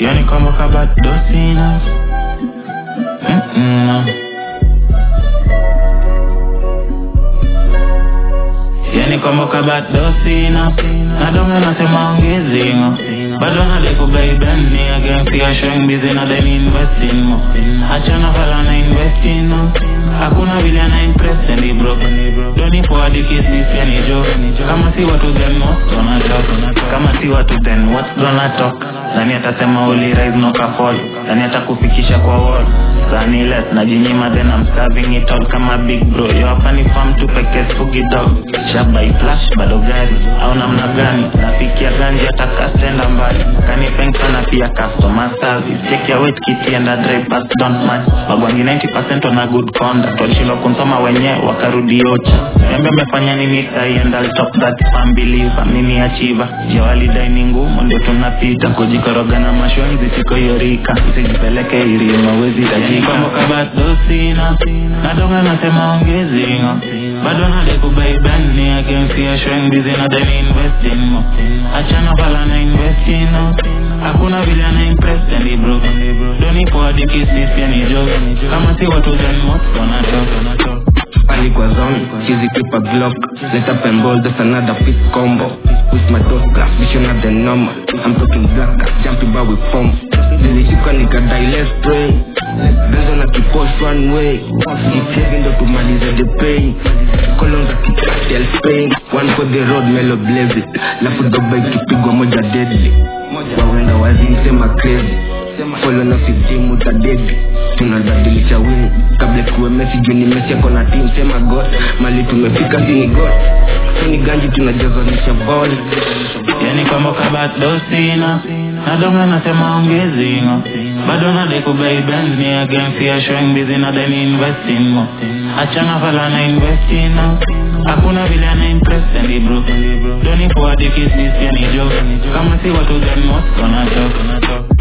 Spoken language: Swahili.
yani kama kabado sina Mm-mm. yani kama kabado sina nadonga nasema ongezingo bado nadekubaibenni agensia showing busy na then investing mo achana fala na investing no hakuna vile ana impress and he broke doni forward kiss this yani joke kama si watu then most wanna talk kama si watu then what's gonna talk nani atasema uli rise no fall nani atakufikisha kwa wall sani let najinyima then I'm starving it all kama big bro yo hapa ni farm tu pekee spugi dog shabai flash bado gari au namna gani nafikia ganji atakastenda mbali kanipenka na pia customer service check your weight kiti and a drive pass don't match magwangi 90% wana good conduct walishindwa kunsoma wenyewe wakarudi ocha embe amefanya nini sai and I'll top that fan believer mimi achiva jawalidai ni ngumu ndio tunapita kujikoroga na mashwenzi siko hiyo rika usijipeleke irima wezi tajika bado sina nadonga nasema ongezingo bado nadekubaibenni agensia showing busy na then investing mo achana fala na investing no hakuna vile ana impress and he broke doni forward kiss this pia ni joke kama si watu then what wanatoka pali kwa zone chizi keep a glock let up and roll that's another fit combo with my dot glass vision at the normal I'm talking black cat jumping bar with form zilishika nikadai let's pray benzo na kiposh one way kipyevi ndo tumalize the pain kolon za kicartel spain one for the road melo blaze lafu doba ikipigwa moja deadly wawenda wazimsema crazy folo na fiftimu tadedi tunabadilisha win kabla kuwe mesi juu ni mesi ako na team sema god mali tumefika sini god sini ganji tunajazanisha ball yani kama kabado sina nadonga nasema ongezingo bado nadekubaibenni agensia showing busy na then investing mo achana fala na investing no hakuna vile ana impress and he broke doni forward kiss this yani joke kama si watu then most wanatoka